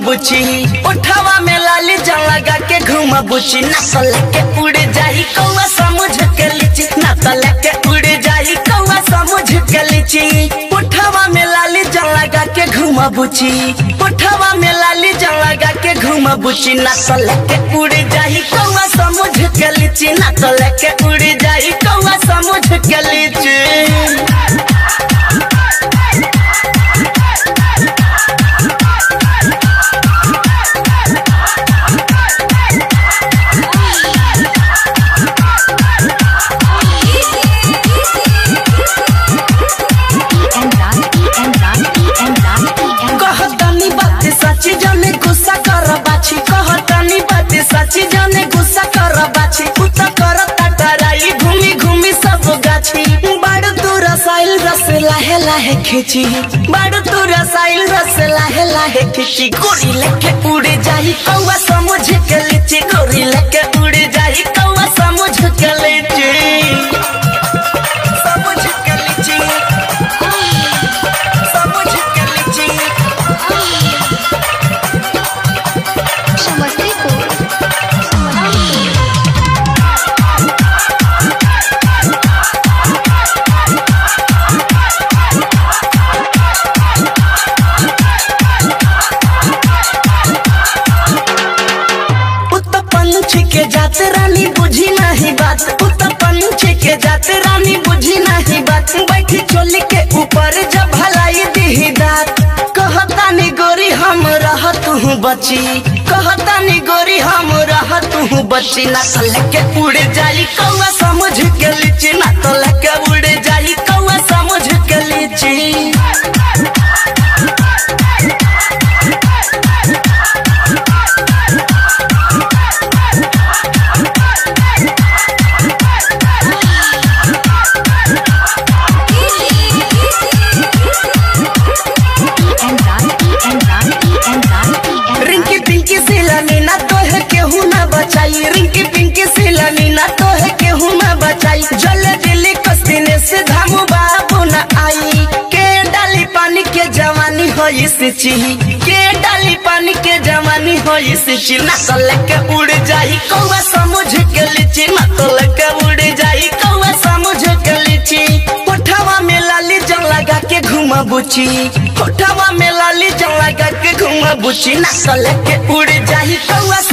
बुची उठावा में लाली जल लगा के घूम बुची ना तो लेके उड़ जाही कौआ समझ के लीची ना तो लेके उड़ जाही कौआ समझ के लीची उठावा में लाली जल लगा के घूम बुची उठावा में लाली जल लगा के घूम बुची ना तो लेके उड़ जाही कौआ समझ के लीची ना तो लेके उड़ जाही कौआ समझ के लीची कहतनी बात सच्ची जाने गुस्सा कर बाछी कहतनी बात सच्ची जाने गुस्सा कर बाछी उत कर टटराई घूमी घूमी सब गाछी बड़ तू रसाइल रस लाहे लाहे खींची बड़ तू रसाइल रस लाहे लाहे खींची गोरी लेके उड़ जाही कौआ समझ के लीची गोरी लेके उड़ जाही कौआ समझ के लीची समझ के लीची समझ के लीची समस्तीपुर उत पंछी के जात रानी बुझी नहीं बात उत पंछी के जात रानी बुझी नहीं बात बैठी चोली के ऊपर जब भलाई दी दात कहतानी गोरी हम रहत हूँ बची कहतानी गोरी हम रहत हूँ बची ना तो लेके उड़ जाई कौआ समझ के लीची ना तो लेके उड़ जाई कौआ समझ के लीची रिंकी पिंकी सिलानी ना तो है केहू ना बचाई रिंकी पिंकी सिलानी ना तो है केहू ना बचाई जले दिल्ली कस्तीने से धामू बाबू ना आई के डाली पानी के जवानी हो सिची के डाली पानी के जवानी हो सिची ना तो लेके उड़ जाई कौआ समझ के लीची ना तो लेके उड़ जाई कौआ समझ के लीची उठावा में लाली जल लगा के घुमा बुची उठावा में लाली जल लगा के घुमा बुची ना तो लेके उड़ जाही कौआ